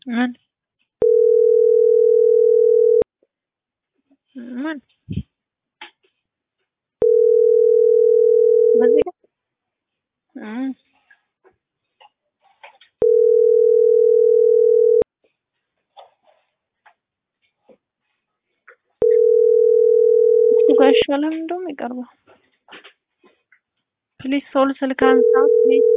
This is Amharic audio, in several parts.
ምን ምን በዚህ ጋር እም እሱ ጋር ይሻላል እንደውም ይቀርባል። ፕሊዝ ሶል ስልክ አንሳ ፕሊዝ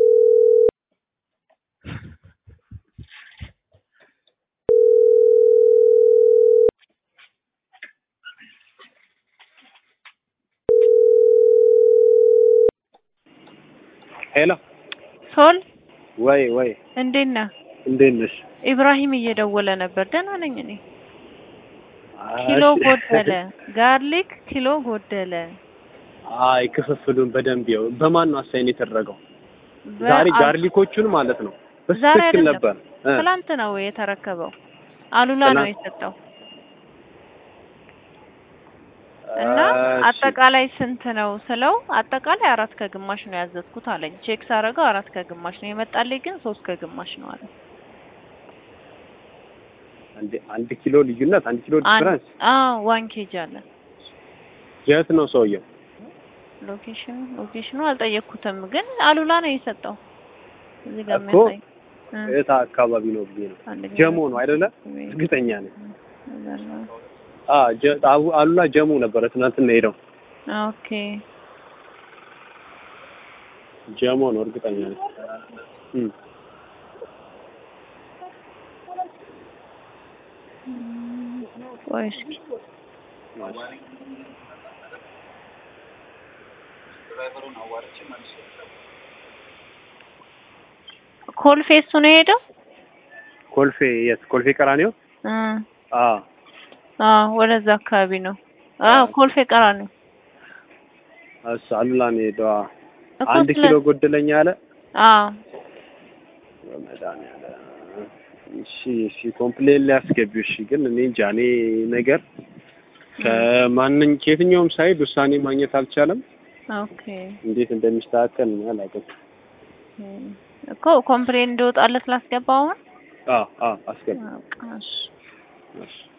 ሄሎ ሶል ወይ ወይ እንዴት ነህ? እንዴት ነሽ? ኢብራሂም እየደወለ ነበር። ደህና ነኝ እኔ። ኪሎ ጎደለ፣ ጋርሊክ ኪሎ ጎደለ። አይ ክፍፍሉን በደንብ ያው በማን ነው አሳይን የተደረገው? በ- ዛሬ አል- ጋርሊኮቹን ማለት ነው ዛሬ በትክክል አይደለም። ነበር እ ትላንት ነው የተረከበው። አሉላ ነው ትናንት- የሰጠው እና እሺ። አጠቃላይ ስንት ነው ስለው አጠቃላይ አራት ከግማሽ ነው ያዘዝኩት አለኝ። ቼክ ሳደርገው አራት ከግማሽ ነው የመጣልኝ፣ ግን ሶስት ከግማሽ ነው አለ። አንድ አንድ ኪሎ ልዩነት አንድ ኪሎ አንድ ዲፍረንስ አዎ ዋን ኬጅ አለ። የት ነው ሰውየው? ሎኬሽኑ ሎኬሽኑ አልጠየቅኩትም፣ ግን አሉላ ነው የሰጠው። እዚህ ጋር እኮ የሚያሳይ እ፣ የት አካባቢ ነው ብዬ ነው። አንደኛ ጀሞ ነው አይደለ? እርግጠኛ ነኝ። ነው። አ ጀ- አቡ- አሉላ ጀሞ ነበረ ትናንትና ሄደው ኦኬ ጀሞ ነው እርግጠኛ ነኝ። እም ቆይ እስኪ ኮልፌ እሱ ነው የሄደው። ኮልፌ የት? ኮልፌ ቀራኒዮ? እ አ አዎ ወደዛ አካባቢ ነው። አዎ ኮልፌ ቀራኒዮ እሱ አሉላ ነው ሄደው። አ እኮ አንድ ስለ- ኪሎ ጎደለኛ አለ። አዎ በመድኃኒዓለም እሺ፣ እሺ ኮምፕሌን ሊያስገቢው። እሺ፣ ግን እኔ እንጃ እኔ ነገር ከማንኝ ከየትኛውም ሳይድ ውሳኔ ማግኘት አልቻለም። ኦኬ እንዴት እንደሚስተካከል እኔ አላውቅም። እም፣ እኮ ኮምፕሌን እንዲወጣለት ላስገባው አሁን አዎ አዎ አስገቢ። በቃ እሺ። እሺ